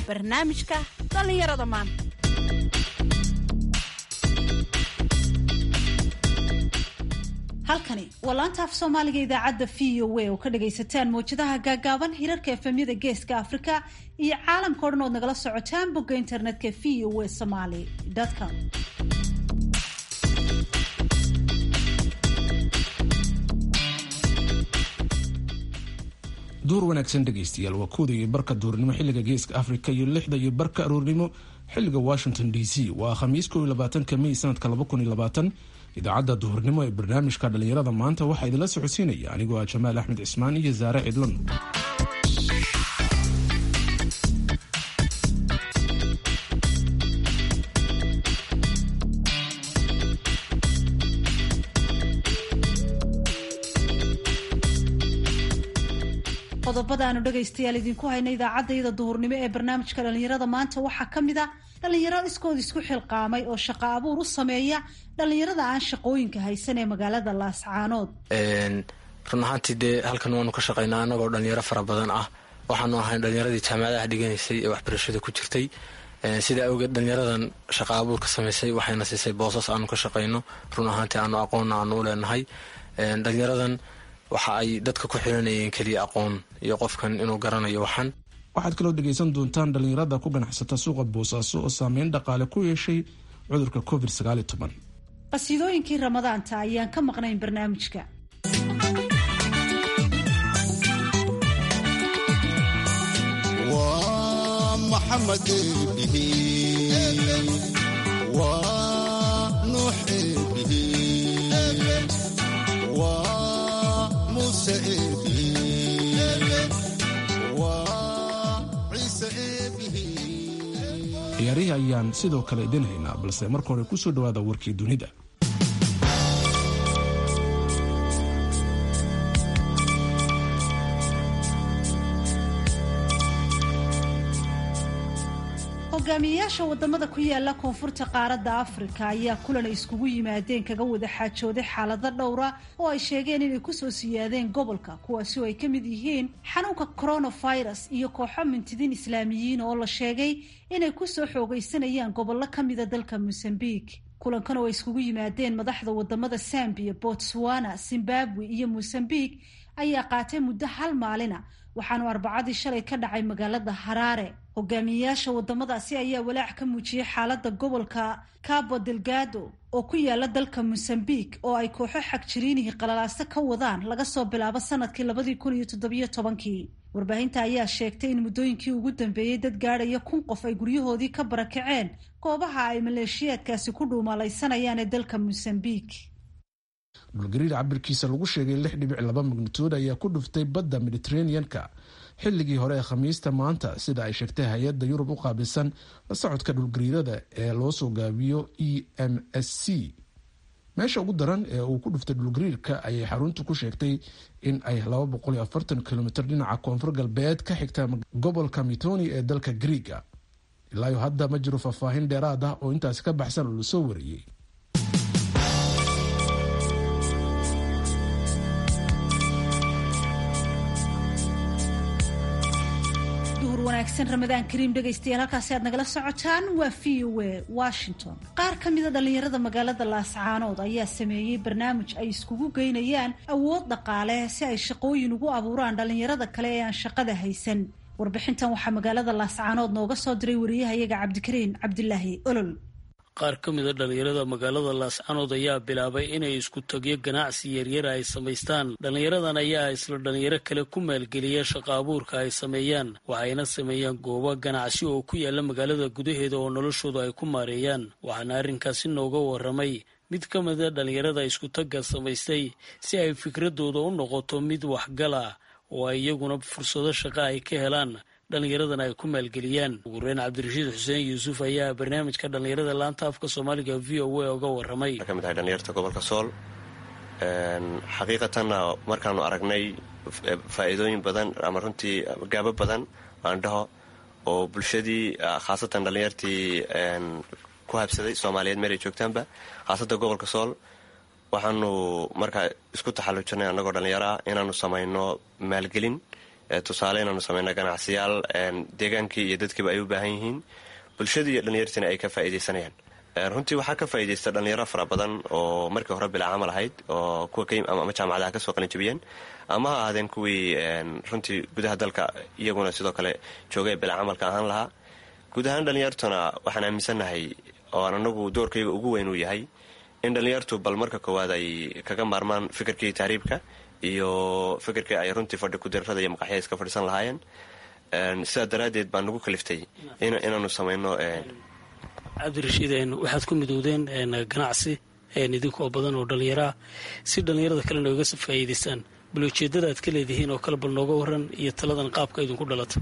barnaamijka dhallinyarada maanta halkani waa laanta af soomaaliga idaacadda v o a oo ka dhagaysataan mawjadaha gaagaaban hirarka efemyada geeska afrika iyo caalamka o dhan ood nagala socotaan bogga internetka v o a somaly com duur wanaagsan dhegaystayaal waa kooda iyo barka duurnimo xilliga geeska afrika iyo lixda iyo barka aroornimo xilliga washington d c waa khamiis ko iyo labaatanka mey sanadka laba kun iyo labaatan idaacadda duhurnimo ee barnaamijka dhallinyarada maanta waxaa idinla socodsiinaya anigoo ah jamaal axmed cismaan iyo saare cidlan qodobada aanu dhegaystayaal idinku hayna idaacaddayada duhurnimo ee barnaamijka dhallinyarada maanta waxaa ka mid a dhallinyaro iskood isku xilqaamay oo shaqo abuur u sameeya dhallinyarada aan shaqooyinka haysan ee magaalada laascaanood run ahaantii dee halkan waanu ka shaqaynaa annagoo dhalinyaro fara badan ah waxaanu ahayn dhalinyaradii jaamacadaha dhiganaysay ee waxbarashada ku jirtay sidaa awgeed dhalinyaradan shaqa abuurka samaysay waxayna siisay boosas aanu ka shaqayno run ahaantii aanu aqoonna aanu u leenahay dhalinyaradan waxa ay dadka ku xiranayeen keliya aqoon iyo qofkan inuu garanayo waxan waxaad kaloo dhegaysan doontaan dhallinyarada ku ganacsata suuqa boosaaso oo saameyn dhaqaale ku yeeshay cudurka covid sagaal iyo toban qasiidooyinkii ramadaanta ayaan ka maqnayn barnaamijka waa maxamed eebihi waa nuux eebihi waa muuse eebihi waa ciise eebihi ciyaarihii ayaan sidoo kale idin haynaa balse marka hore kusoo dhawaada warkii dunida hogaamiyeyaasha wadamada ku yaala koonfurta qaaradda afrika ayaa kulan ay iskugu yimaadeen kaga wada xaajooday xaalado dhowra oo ay sheegeen inay kusoo siyaadeen gobolka kuwaasi oo ay ka mid yihiin xanuunka coronavirus iyo kooxo mintidiin islaamiyiin oo la sheegay inay kusoo xoogaysanayaan gobollo ka mida dalka mosambique kulankan oo ay iskugu yimaadeen madaxda wadamada sambiya botswana zimbabwe iyo mosambique ayaa qaatay muddo hal maalina waxaanu arbacadii shalay ka dhacay magaalada haraare hogaamiyeyaasha wadamadaasi ayaa walaac ka muujiyey xaalada gobolka cabo delgado oo ku yaala dalka mosambique oo ay kooxo xagjiriinihii qalalaaso ka wadaan laga soo bilaabo sanadkii labadii kun iyo toddobiyo tobankii warbaahinta ayaa sheegtay in muddooyinkii ugu dambeeyey dad gaadhaya kun qof ay guryahoodii ka barakaceen goobaha ay maleeshiyaadkaasi ku dhuumalaysanayaan ee dalka mosambique dhulgariir cabirkiisa lagu sheegay lix dhibic laba magnituud ayaa ku dhuftay badda mediteranean-ka xilligii hore ee khamiista maanta sida ay sheegtay hay-adda yurub u qaabilsan la socodka dhulgariirada ee loo soo gaabiyo e m s c meesha ugu daran ee uu ku dhuftay dhulgariirka ayay xaruntu ku sheegtay in ay kilomitr dhinaca koonfur galbeed ka xigta gobolka mitoni ee dalka griiga ilaayo hadda ma jiro faahfaahin dheeraad ah oo intaasi ka baxsan oo lasoo wariyey wanaagsan ramadaan kariim dhegaystayaal halkaasi aad nagala socotaan waa v o a washington qaar ka mida dhallinyarada magaalada laascaanood ayaa sameeyey barnaamij ay iskugu geynayaan awood dhaqaale si ay shaqooyin ugu abuuraan dhallinyarada kale ee aan shaqada haysan warbixintan waxaa magaalada laascaanood nooga soo diray wariyahayaga cabdikariin cabdilaahi olol qaar ka mida dhallinyarada magaalada laascanood ayaa bilaabay inay isku tagyo ganacsi yaryara ay samaystaan dhallinyaradan ayaa isla dhallinyaro kale ku maalgeliya shaqa abuurka ay sameeyaan waxayna sameeyaan goobo ganacsi oo ku yaala magaalada gudaheeda oo noloshooda ay ku maareeyaan waxaana arrinkaasi nooga waramay mid ka mida dhallinyarada iskutagga samaystay si ay fikradooda u noqoto mid waxgal ah oo ay iyaguna fursado shaqa ay ka helaan dhallinyaradan ay ku maalgeliyaan ugu horeyn cabdirashiid xuseen yuusuf ayaa barnaamijka dhallinyarada laanta afka soomaaliga v o a oga waramay ka mid ahay dhalinyarta gobolka sool xaqiiqatanna markaanu aragnay faa'iidooyin badan ama runtii gaabo badan aan dhaho oo bulshadii khaasatan dhallinyartii ku habsaday soomaaliyeed meel ay joogtaanba khaasatan gobolka sool waxaanu markaa isku taxallujinay annagoo dhallinyaro ah inaanu samayno maalgelin tusaale inaanu samayno ganacsiyaal deegaankii iyo dadkiiba ay u baahan yihiin bulshadii iyo dhallinyartiina ay ka faa'iidaysanayaan runtii waxaa ka faa'iidaysta dhallinyaro fara badan oo markii hore bilaa camal ahayd oo kuwa ama jaamacadaha kasoo qalinjabiyeen ama ha ahaadeen kuwii runtii gudaha dalka iyaguna sidoo kale joogay bilaa camalka ahaan lahaa guud ahaan dhallinyartuna waxaan aaminsannahay ooaan anagu doorkayga ugu weyn uu yahay in dhallinyartu bal marka koowaad ay kaga maarmaan fikirkii tahriibka iyo fikirkii ay runtii fadhi kudirrada iyo maqaxya iska fadhiisan lahaayeen sidaa daraaddeed baan nagu kaliftay inaanu samayno cabdirashiid waxaad ku midowdeen ganacsi idinkoo badan oo dhallinyaraa si dhallinyarada kalena oga faa'iidaystaan bal ujeeddada aad ka leedihiin oo kale bal nooga waran iyo taladan qaabka idinku dhalata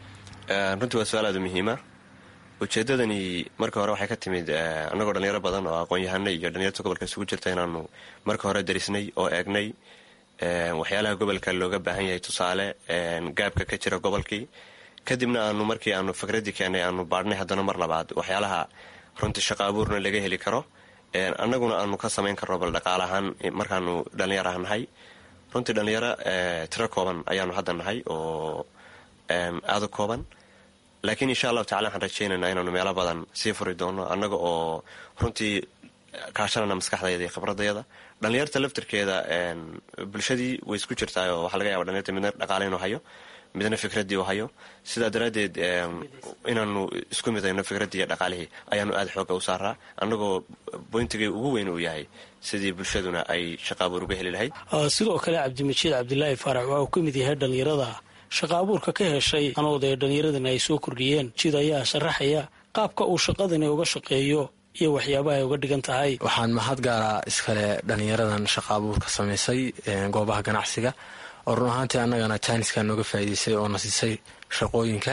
runtii waa su-aal aada muhiima ujeeddadani marka hore waxay ka timid annagoo dhallinyaro badan oo aqoon-yahanay iyo dhallinyarta gobolka isugu jirta inaanu marka hore darisnay oo eegnay waxyaalaha gobolka looga baahan yahay tusaale gaabka ka jira gobolkii kadibna aanu markii aanu fikraddii keennay aanu baadhnay haddana mar labaad waxyaalaha runtii shaqo abuurna laga heli karo annaguna aanu ka samayn karno bal dhaqaal ahaan markaanu dhallinyaraha nahay runtii dhallinyaro tiro kooban ayaanu hadda nahay oo aada u kooban laakiin insha allahu tacala waxaan rajaynaynaa inaanu meelo badan sii furi doono annaga oo runtii kaashanana maskaxdayda iyo khibradayada dhallinyarta laftirkeeda bulshadii way isku jirtaayoo waxaa laga yaba dhalinyarta midna dhaqaale inuu hayo midna fikraddii uu hayo sidaa daraaddeed inaanu isku midayno fikraddii iyo dhaqaalihii ayaanu aada xooga u saaraa annagoo boyntigay ugu weyn uu yahay sidii bulshaduna ay shaqaabuur uga heli lahayd sidoo kale cabdimajiid cabdilaahi faarax waxa uu ka mid yahay dhallinyarada shaqa abuurka ka heshay anood ee dhallinyaradani ay soo kordhiyeen jid ayaa sharaxaya qaabka uu shaqadani uga shaqeeyo iyo waxyaabaha ay uga dhigan tahay waxaan mahad gaaraa iskale dhallinyaradan shaqa abuurka samaysay goobaha ganacsiga oo run ahaantii annagana jaaniskaa nooga faa'iidaysay oo na siisay shaqooyinka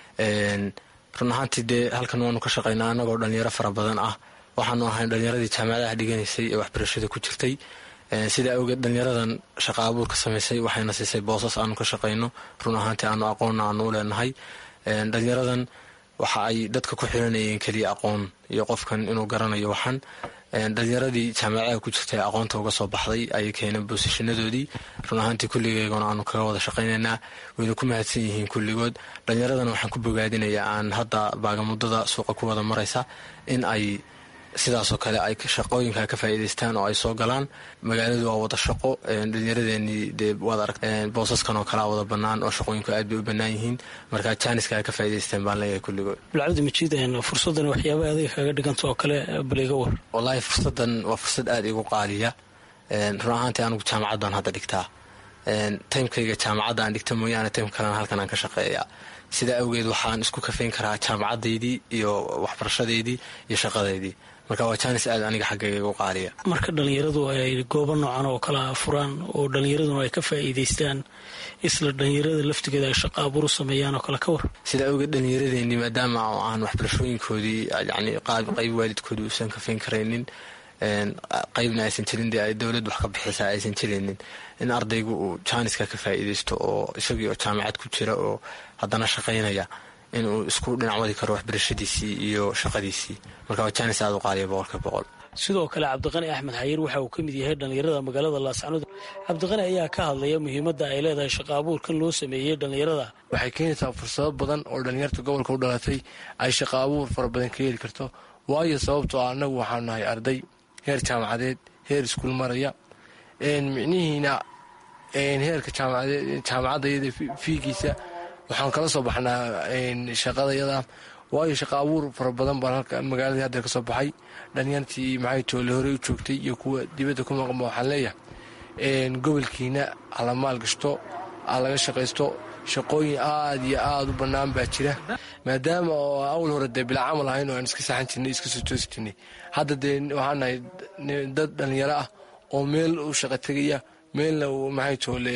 run ahaantii dee halkan waanu ka shaqaynaa annagoo dhallinyaro fara badan ah waxaanu ahayn dhallinyaradii jaamacadaha dhiganaysay ee waxbarashada ku jirtay sidaa awgeed dhallinyaradan shaqa abuurka samaysay waxayna siisay boosas aanu ka shaqayno run ahaantii aanu aqoonna aanu u leenahay dhallinyaradan waxa ay dadka ku xiranayeen keliya aqoon iyo qofkan inuu garanayo waxan dhalinyaradii jaamacadaha ku jirta ee aqoonta uga soo baxday ayay keeneen boosashanadoodii run ahaantii kulligeygona aanu kaga wada shaqaynaynaa wayna ku mahadsan yihiin kulligood dhalinyaradana waxaan ku bogaadinayaa aan hadda baagamudada suuqa ku wada maraysa in ay sidaasoo kale ay shaqooyinka ka faa'iidaystaan oo ay soo galaan magaaladu waa wada shaqo dhalinyaradeenii dee waad arag boosaskan oo kalea wada bannaan oo shaqooyinku aad bay u bannaan yihiin marka jaaniska ay ka faa'idaysteen baan leeyahay kulligood bilcabdi majiid fursaddan waxyaaba adiga kaga dhiganta oo kale bal iga war wallaahi fursaddan waa fursad aada igu qaaliya run ahaantii anigu jaamacad baan hadda dhigtaa taymkayga jaamacadda aan dhigta mooyaane taym kalena halkan aan ka shaqeeya sidaa awgeed waxaan isku kafayn karaa jaamacadaydii iyo waxbarashadeydii iyo shaqadeydii marka waa jaanis aad aniga xaggayga igu qaaliya marka dhallinyaradu ay goobo noocan oo kala furaan oo dhallinyaraduna ay ka faa'iidaystaan isla dhallinyarada laftigeeda ay shaqa abuur u sameeyaan oo kale ka war sidaa awgeed dhallinyaradeenii maadaama aan waxbarashooyinkoodii yani qayb waalidkoodii uusan kafayn karaynin qaybna aysan jirin dee ay dowlad wax ka bixisaa aysan jiraynin in ardaygu uu jaaniska ka faa'iidaysto oo isagii oo jaamacad ku jira oo haddana shaqaynaya inuu isku dhinac wadi karo waxbarashadiisii iyo shaqadiisii marka waa jaanis aada u qaaliya boqolka boqol sidoo kale cabdiqani axmed xayiir waxa uu ka mid yahay dhallinyarada magaalada laascanood cabdiqani ayaa ka hadlaya muhiimadda ay leedahay shaqa abuurkan loo sameeyey dhallinyarada waxay keenaysaa fursado badan oo dhallinyarta gobolka u dhalatay ay shaqa abuur fara badan ka heli karto waayo sababtoo ah annagu waxaanu nahay arday heer jaamacadeed heer iskuul maraya micnihiina heerka jaamacadda iyada fiigiisa waxaan kala soo baxnaa shaqada yada waayo shaqa abuur fara badan baan halka magaaladii hadda ka soo baxay dhalinyartii maxay toole horey u joogtay iyo kuwa dibadda ku maqanba waxaan leeyahay gobolkiina hala maal gashto ha laga shaqaysto shaqooyin aada iyo aada u bannaan baa jira maadaama oo awal hore dee bilaa camal ahayn oo aan iska saxan jirnay iska soo toosi jirnay hadda dee waxaan nahay dad dhallinyaro ah oo meel u shaqa tegaya meelna maxay toole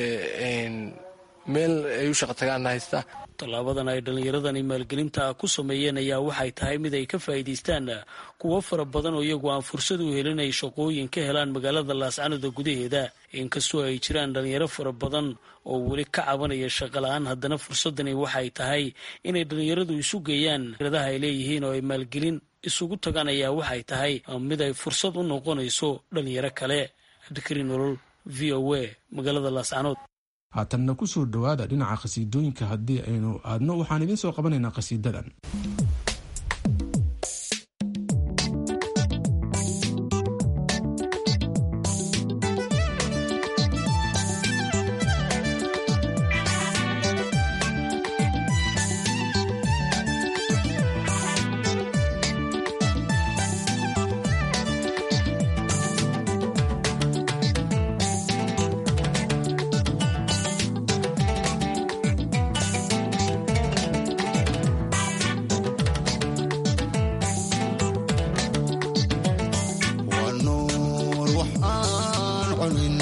meel ay u shaqa tagaanna haysta tallaabadan ay dhallinyaradani maalgelinta ku sameeyeen ayaa waxay tahay mid ay ka faa'iidaystaan kuwo fara badan oo iyagu aan fursad u helin ay shaqooyin ka helaan magaalada laascanoda gudaheeda inkastoo ay jiraan dhallinyaro fara badan oo weli ka cabanaya shaqala-aan haddana fursadani waxay tahay inay dhallinyaradu isu geeyaan radaha ay leeyihiin oo ay maalgelin isugu tagaan ayaa waxay tahay mid ay fursad u noqonayso dhallinyaro kale cabdikariin nolol v o a magaalada laascanood haatanna kusoo dhowaada dhinaca khasiidooyinka haddii aynu aadno waxaan idiin soo qabanaynaa khasiidadan waa nuur wax aan cunin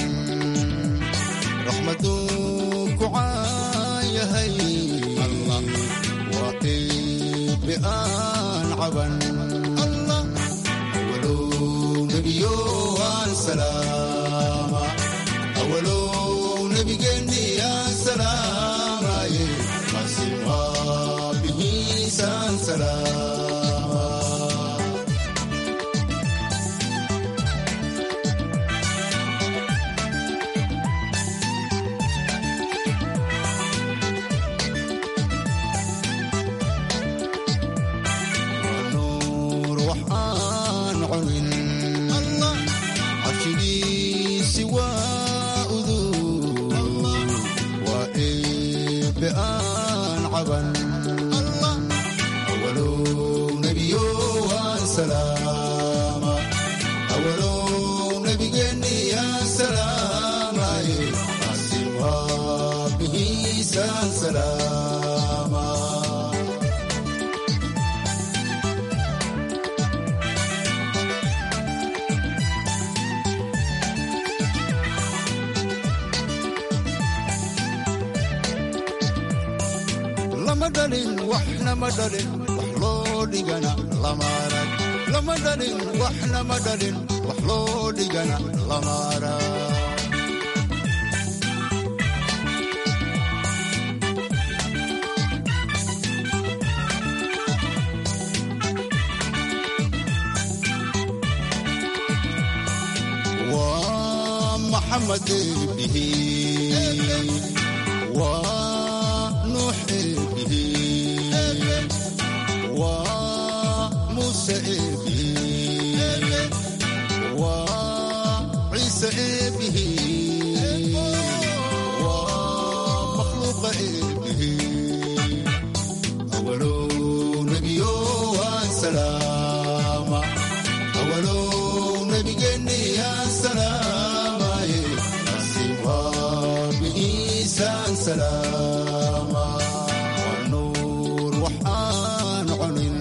raxmaduu ku caayahay allah waa qiibi aan caban allah awalow nebiyo aan salaama awalow nebigeenni aan salaamaye masi waabihiisaan salaama nuur wax aan cunin allah cabshigiisi waa udug waa eebe aan caban allah awalow nebiyo aan salaama awalow nebigeenni aan salaamaye asi waabihiisaan salaama lama dhalin waxna ma dhalin wax loo dhigana lama arag lama dhalin waxna ma dhalin wax loo dhigana lama arag waa maxamed eebihi waa nuux eebihi waa muuse eebihi waa ciise eebihi waa makhluuqa eebihi awalow nebiyo waan salaama awalow nebigeenni aan salaamaye asi waabihiisaan salaama waa nuur wax aan cunin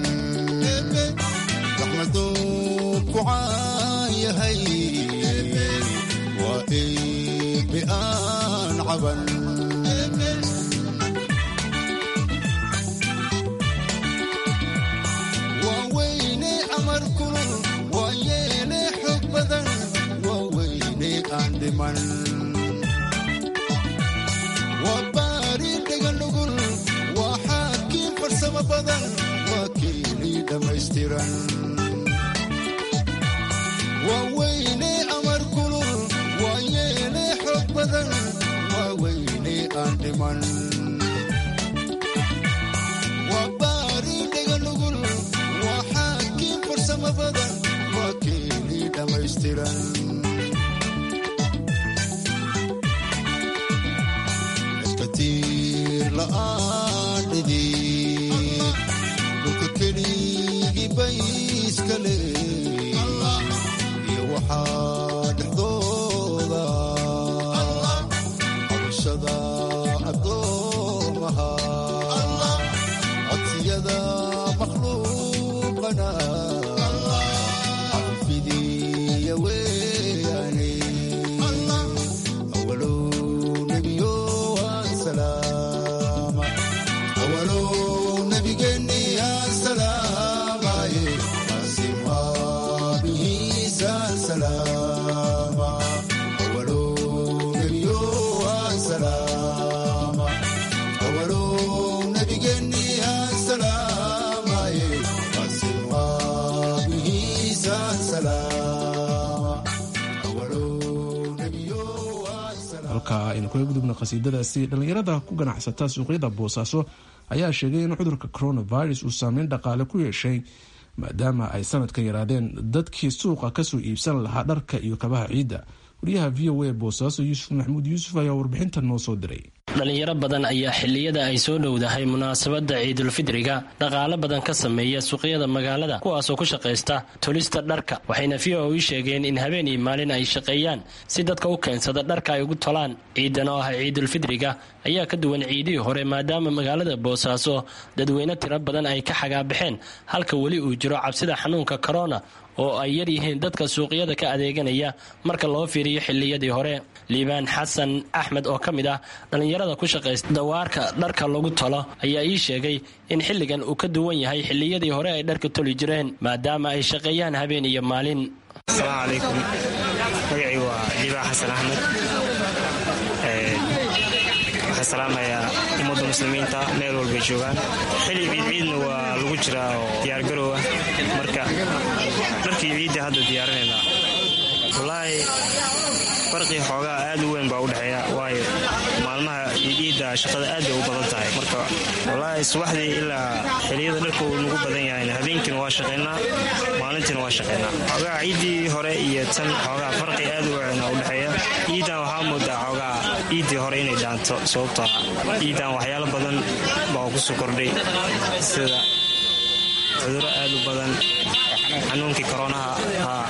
raxmaduu ku caayahay waa eebe aan caban waa weyne amar kulul waa yeele xog badan waa weyne aan dhiman waa baari dhega nugul waa xaakiin farsamo badan waa keelii dhammaystiran waa weyne amar kulul waa yeele xog badan waa weyne aan dhiman waa baari dhega nugul waa xaakiin farsamo badan waa keelii dhammaystiran iskatiir la'aan dhidi dhulka keligii bay iska leey iyo waxaa dhexdooda cabashada addoomaha codsiyada makhluuqana cafidiya weeyaane awalow nebiyo waan salaama awalow halka aynu kaga gudubna qhasiidadaasi dhallinyarada ku ganacsata suuqyada boosaaso ayaa sheegay in cudurka coronavirus uu saameyn dhaqaale ku yeeshay maadaama ay sanadka yaraadeen dadkii suuqa kasoo iibsan lahaa dharka iyo kabaha ciidda wariyaha v o a boosaaso yuusuf maxamuud yuusuf ayaa warbixinta noo soo diray dhalinyaro badan ayaa xilliyada ay soo dhowdahay munaasabadda ciidulfidriga dhaqaalo badan ka sameeya suuqyada magaalada kuwaasoo ku shaqaysta tolista dharka waxayna v o i sheegeen in habeen iyo maalin ay shaqeeyaan si dadka u keensada dharka ay ugu tolaan ciidan oo ah ciidulfidriga ayaa ka duwan ciidihii hore maadaama magaalada boosaaso dadweyne tiro badan ay ka xagaabaxeen halka weli uu jiro cabsida xanuunka korona oo ay yar yihiin dadka suuqyada ka adeeganaya marka loo fiiriyo xilliyadii hore liibaan xasan axmed oo ka mid ah dhallinyarada ku shaqaysta dawaarka dharka lagu tolo ayaa ii sheegay in xilligan uu ka duwan yahay xilliyadii hore ay dharka toli jireen maadaama ay shaqeeyaan habeen iyo maalin asalaamu calaykum magacii waa liibaan xasan axmed waxaan salaamayaa ummadda muslimiinta meel walbay joogaan xilli ciidciidna waa lagu jiraa oo diyaargaroowa marka dharkii ciidda hadda diyaarinaynaa wallaahi farqii xoogaa aad u weyn baa u dhexeeya waayo maalmaha ciidda shaqada aad bay u badan tahay marka wallaahi subaxdii ilaa xiliyada dharka uu nagu badan yahay habeenkiina waa shaqaynaa maalintiina waa shaqaynaa xoogaa ciiddii hore iyo tan xoogaa farqi aad u weyn u dhexeeya ciiddan waxaa moodaa xoogaa ciiddii hore inay dhaanto sababtoo ciiddan waxyaalo badan baa ku soo kordhay sida cuduro aad u badan xanuunkii koronaha haa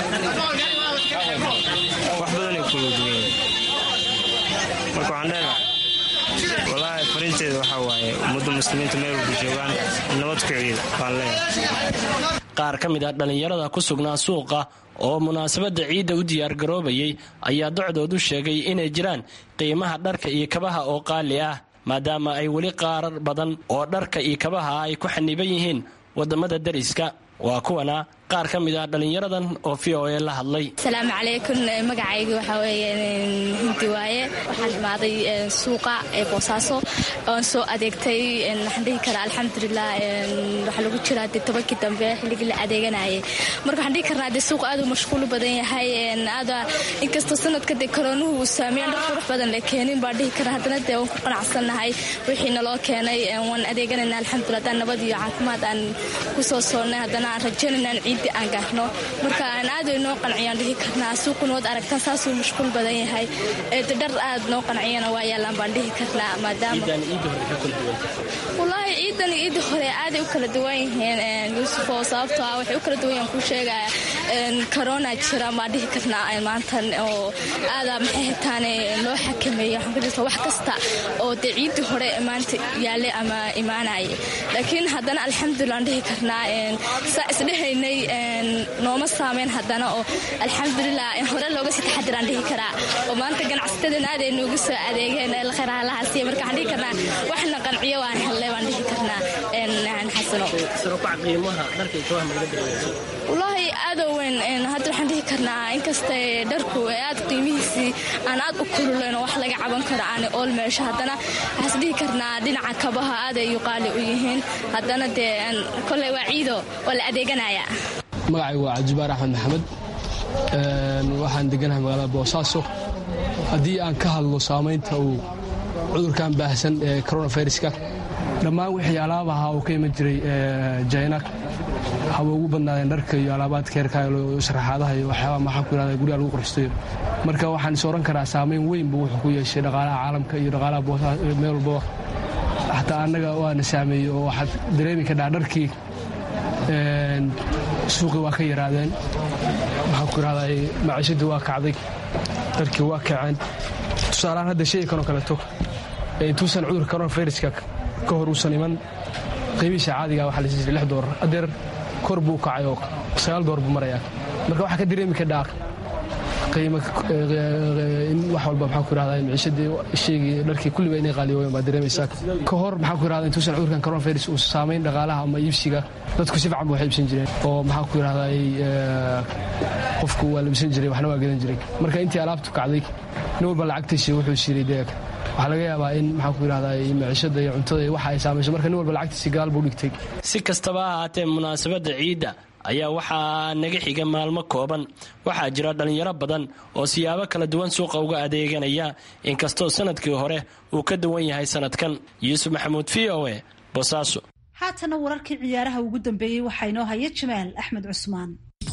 wax badanay kula duwan marka waxaan leenahay wallaahi farinteeda waxaa waaye ummadda muslimiinta meel walba joogaan nabad ku ciida baan leenahay qaar ka mid ah dhallinyarada ku sugnaa suuqa oo munaasabadda ciidda u diyaargaroobayay ayaa docdood u sheegay inay jiraan qiimaha dharka iyo kabaha oo qaali ah maadaama ay weli qaarar badan oo dharka iyo kabaha ay ku xaniban yihiin wadamada dariska waa kuwana qaar ka mid ah dhallinyaradan oo v o a la hadlay asalaamu calaykum magacayga waxaa weeye hinti waaye waxaan imaaday suuqa ee boosaaso oon soo adeegtay waxaan dhihi karaa alxamdulilah waxaa lagu jiraa dee tobankii dambe xilligii la adeeganayay marka waxaan dhihi karnaa dee suuqa aad uu mashquul badan yahay aada inkastoo sanadka dee koroonuhu uu saameeyan dhar qurux badan la keenin baan dhihi karaa haddana dee waan ku qanacsannahay wixii naloo keenay waan adeeganayna alxamdulilah haddaan nabad iyo caafimaad aan ku soo soonnay haddana aan rajaynayna ciid aan gaarno marka aan aad noo qanciyaan dhihi karnaa suuquna waad aragtaan saasuu mashquul badan yahay dhar aad noo qanciyana waa yaalaan baan dhihi karnaa maadaama wallaahi ciidan ciidda hore aaday u kala duwan yihiin yuusufoo sababtoo ah waxay u kala duwan yahan kuu sheegaya corona jira maan dhihi karnaa maantan oo aada maxay hataan loo xakameeyey waxaan ka jirta wax kasta oo dee ciiddii hore maanta yaallay ama imaanaya laakiin haddana alxamdulilah aan dhihi karnaa saa isdhehaynay nooma saameyn haddana oo alxamdulilah hore looga sii taxadiraan dhihi karaa oo maanta ganacsatada aaday noogu soo adeegeen khayraalahaasiy marka waxaan dhihi karnaa waxna qanciyo waan hellay waan dhihi karnaa xasano wallaahi aadoo weyn hadda waxaan dhihi karnaa inkasta dharku aad qiimihiisii aan aad u kululeyn oo wax laga caban karo aan ool meesho haddana waxaas dhihi karnaa dhinaca kabaha aaday yuqaali u yihiin haddana dee koley waa ciido oo la adeeganaya magacaygu waa cabdibaar axmed maxamed waxaan deganahay magaalada boosaaso haddii aan ka hadlo saamaynta uu cudurkan baahsan ee coronaviruska dhammaan wixii alaab ahaa uu ka iman jiray jina haba ugu badnaadeen dharka iyo alaabaadka heerka sharaxaadaha iyo waxyaabaa maxaa ku yirahda guryaha lagu qorxstayo marka waxaan is oran karaa saamayn weyn buu wuxuu ku yeeshay dhaqaalaha caalamka iyo dhaqaalaha boosaa meel walbaba xataa annaga waana saameeyey oo waxaad dareemi kadhaa dharkii suuqii waa ka yaraadeen maxaa ku yirahdaa maciishadii waa kacday dharkii waa kaceen tusaalahaan hadda shayga kanoo kaleeto intuusan cudurka coronaviruska ka hor uusan iman qiimihiisa caadiga waxaa la siin jiray lix doolar adeer kor buu kacay oo sagaal doolar buu marayaa marka waxaa ka dareemi kadhaa qiimo in wax walba maxaa ku yirahdaa maciishadii shaygii dharkii kulliba inay qaaliyoobeen baa dareemaysaa ka hor maxaa ku yirahdaa intuusan cudurkan coronavirus uu saamayn dhaqaalaha ama iibsiga dadku si fiican ba wax iibsan jireen oo maxaa ku yirahdaa qofku waa labsan jiray waxna waa gadan jiray marka intii alaabtu kacday nin walba lacagtiisi wuxuu siray dee waxaa laga yaabaa in maxaa ku yirahdaa maciishada iyo cuntada waxa ay saamayso marka nin walba lacagtiisi gadaal buu dhigtay si kastaba ha haatee munaasabadda ciidda ayaa waxaa naga xiga maalmo kooban waxaa jira dhallinyaro badan oo siyaabo kala duwan suuqa uga adeeganaya inkastoo sanadkii hore uu ka duwan yahay sanadkan yuusuf maxamuud v o e bosaaso haatana wararkii ciyaaraha ugu dambeeyey waxaa inoo haya jamaal axmed cusmaan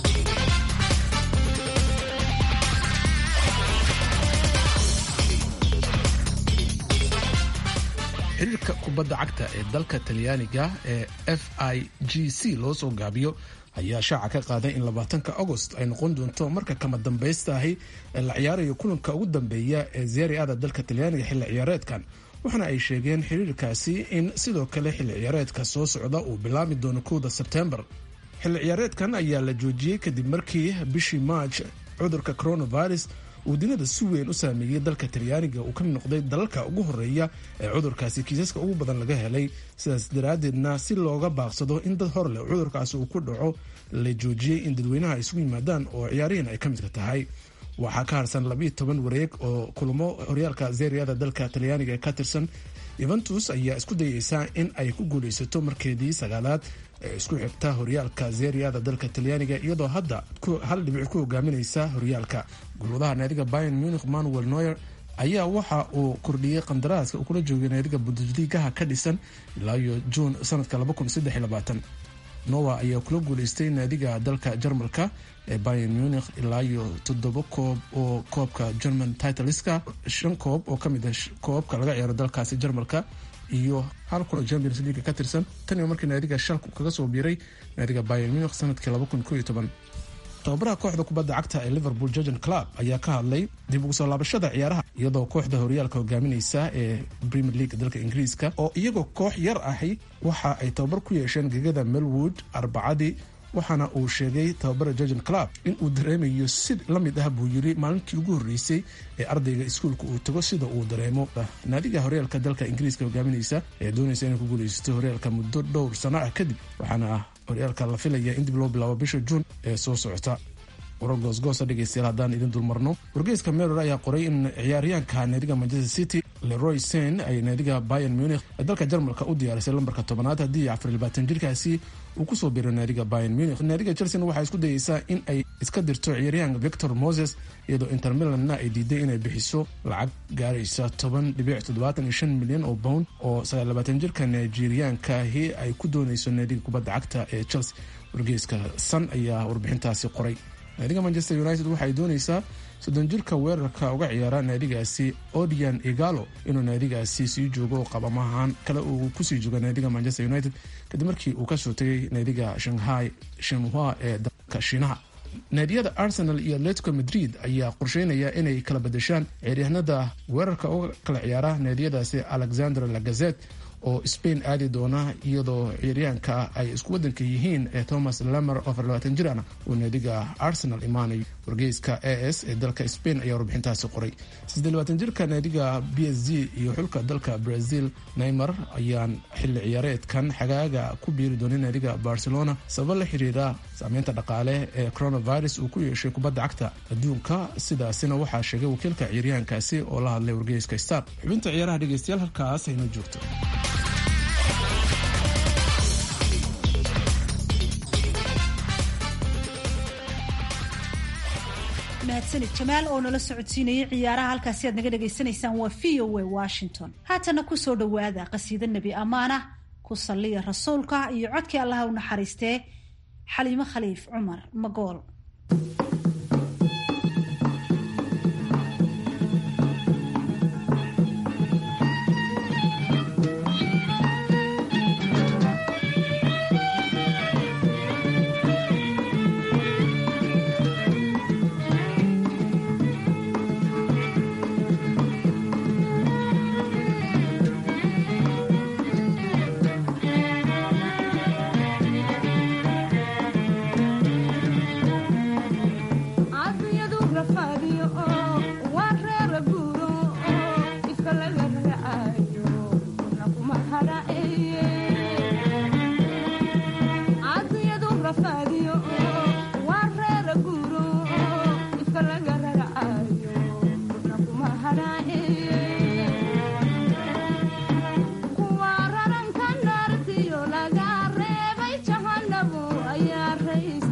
xiriirka kubadda cagta ee dalka talyaaniga ee f i g c loo soo gaabiyo ayaa shaaca ka qaaday in labaatanka agost ay noqon doonto marka kama dambaysta ahi ee la ciyaarayo kulanka ugu dambeeya ee zeeriada dalka talyaaniga xilli ciyaareedkan waxaana ay sheegeen xiriirkaasi in sidoo kale xilli ciyaareedka soo socda uu bilaami doono kowda sebtembar xilli ciyaareedkan ayaa la joojiyey kadib markii bishii maaj cudurka coronavirus uu duniyada si weyn u saameeyey dalka talyaaniga uu ka mid noqday dalalka ugu horeeya ee cudurkaasi kiisaska ugu badan laga helay sidaas daraaddeedna si looga baaqsado in dad hor leh cudurkaasi uu ku dhaco la joojiyey in dadweynaha ay isugu yimaadaan oo ciyaarihiin ay ka midka tahay waxaa ka harsan labiiyo toban wareeg oo kulamo horyaalka zeeriyada dalka talyaaniga ee ka tirsan yuventus ayaa isku dayeysaa in ay ku guuleysato markeedii sagaalaad ee isku xigta horyaalka zeeriyada dalka talyaaniga iyadoo hadda hal dhibic ku hogaaminaysa horyaalka gulwadaha naadiga bayan munich manuel noyer ayaa waxa uu kordhiyey qandaraaska uu kula joogay naadiga bundesligaha ka dhisan ilaa iyo juun sanadka nowa ayaa kula guuleystay naadiga dalka jarmalka ee bayan munich ilaa iyo toddoba koob oo koobka german titleska shan koob oo kamid ah koobka laga ciyaaro dalkaasi jarmalka iyo hal kun oo champions league ka tirsan tan iyo markii naadiga shalku kaga soo biiray naadiga bayan munich sanadkii tababaraha kooxda kubadda cagta ee liverpool jorgen club ayaa ka hadlay dib ugu soo laabashada ciyaaraha iyadoo kooxda horyaalka hogaamineysa ee premier league dalka ingiriiska oo iyagoo koox yar ahi waxa ay tababar ku yeesheen gegada melwood arbacadii waxaana uu sheegay tababara jorgen club in uu dareemayo si la mid ah buu yiri maalintii ugu horreysay ee ardayga iskuulka uu tago sida uu dareemo naadiga horyaalka dalka ingiriiska hogaamineysa ee doonaysa inay ku guuleysato horyaalka muddo dhowr sano ah kadib waxaana horyaalka la filaya in dib loo bilaabo bisha juun ee soo socota warar goosgoosa dhegeystayaal haddaan idin dulmarno wargeyska meror ayaa qoray in ciyaaryahanka naadiga manchester city leroy sen ay naadiga bayan munich ee dalka jarmalka u diyaarisay lambarka tobanaad haddii afar labaatan jirkaasi uu kusoo biiro naadiga bayan munich naadiga chelsea waxaa isku dayeysaa in ay iska dirto ciyaaryahanka victor moses iyadoo inter milanna ay diiday inay bixiso lacag gaaraysa toban dhibic toddobaatan iyo shan milyan oo pound oo sagaal labaatan jirka nigeriyankaahi ay ku dooneyso naadiga kubadda cagta ee chelsea wargeyska san ayaa warbixintaasi qoray naadiga manchester united waxaay dooneysaa soddon jirka weerarka uga ciyaara naadigaasi odian igalo inuu naadigaasi sii joogo qabamahaan kale uu kusii jooga naadiga manchester united kadib markii uu kasoo tegay naadiga shanghai shenhua ee dalka shiinaha naadiyada arsenal iyo atletico madrid ayaa qorsheynaya inay kala badashaan ciyaaryahanada weerarka uga kala ciyaara naadiyadaasi alexander lagazet oo spain aadi doona iyadoo ciyaaryahanka ay isku wadanka yihiin ee thomas lamer oo afar labaatan jir ana uu naadiga arsenal imaanayo wargeyska a s ee dalka spain ayaa warbixintaasi qoray siddeed labaatan jirka naadiga b s g iyo xulka dalka brazil neymar ayaan xilli ciyaareedkan xagaaga ku biiri doonay naadiga barcelona sabab la xiriira saameynta dhaqaale ee coronavirus uu ku yeeshay kubadda cagta adduunka sidaasina waxaa sheegay wakiilka ciyaaryahankaasi oo la hadlay wargeyska star xubinta ciyaaraha dhegeystayaal halkaas ayna joogto mahadsanid jamaal oo nala socodsiinayay ciyaaraha halkaasi aad naga dhagaysanaysaan waa v o a washington haatana kusoo dhowaada qasiida nebi ammaanah ku salliya rasuulka iyo codkii allaha u naxariistee xaliimo khaliif cumar magool kuwa raranka naartiyo laga reebay jahanabu ayaa rays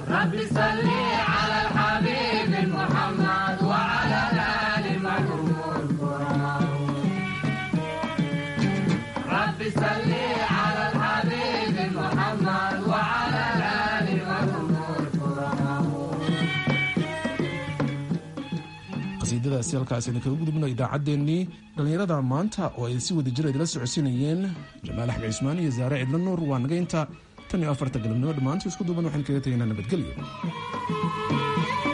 qasiidadaasi halkaasayna kaga gudubno idaacaddeenii dhallinyarada maanta oo ay si wada jir idila socodsiinayeen jamaal axmed cismaan iyo zaare cidlo nuur waa naga inta tan iyo afarta galabnimo dhammaantu isku duuban waxaan kaga tegaynaa nabadgelyo